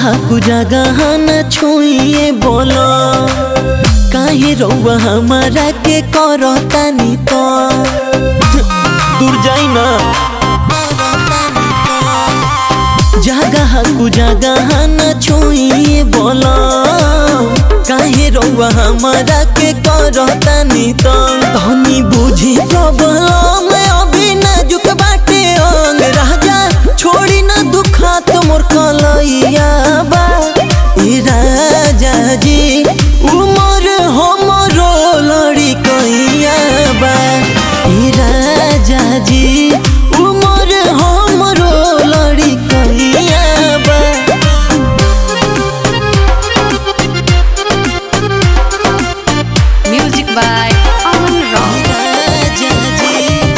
कु जगह न छुइए बोलो काहे रउआ हमारा के करतानी तो दूर जाई ना जगह कु जगह न छुइए बोलो काहे रउआ हमारा के करतानी तो तनी बुझी प्रॉब्लम अभी नाजुक बाटे अंग राजा छोड़ी ना दुखा तो मोर कलैया बा ए राजा जी उमर हमरो लड़ी कैया बा ए राजा जी उमर हमरो लड़ी कैया बा Music by Aman Rock. राजा जी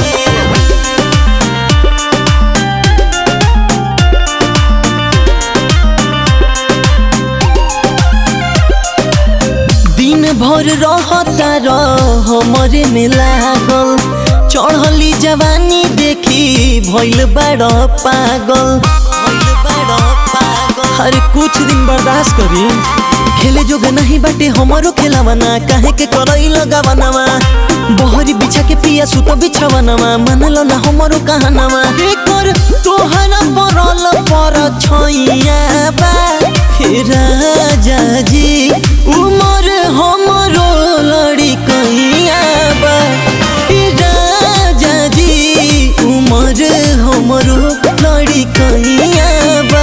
दिन भर रहता रह हमरे में लागल चढ़ली जवानी देखी भइल बड़ पागल भइल बड़ पागल अरे कुछ दिन बर्दाश्त करी खेले जोग नहीं बाटे हमरो खेलावना काहे के करई लगावनावा बहरी बिछा के पिया सुतो बिछावनावा मानलो ना हमरो कहानावा के कर तोहरा परल पर छैया बा हे राजा जी उमर हमरो लड़ी कैया बा हे राजा जी उमर हमरो लड़ी कैया बा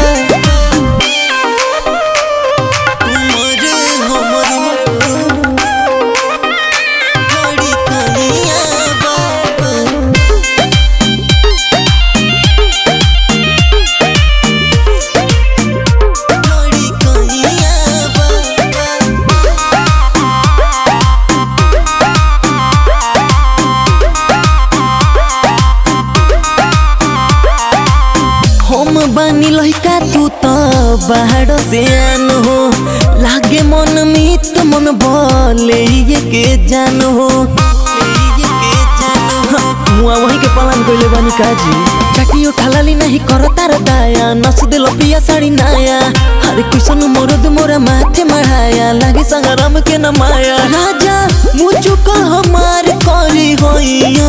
उमर हमरो लड़ी कैया बा लड़ी कैया बा हम बानी लइका तू त बाहर से आन हो लागे मन मित मन भले ये के जान हो मुआ वही के पालन कइले बानी काजी चाटियो ठालाली नहीं करता रे दाया नस दिल पिया साड़ी नाया हरे कुशन मोरद मोरा माथे मढ़ाया लागे संगराम के न माया राजा मुझको हमार करी होइया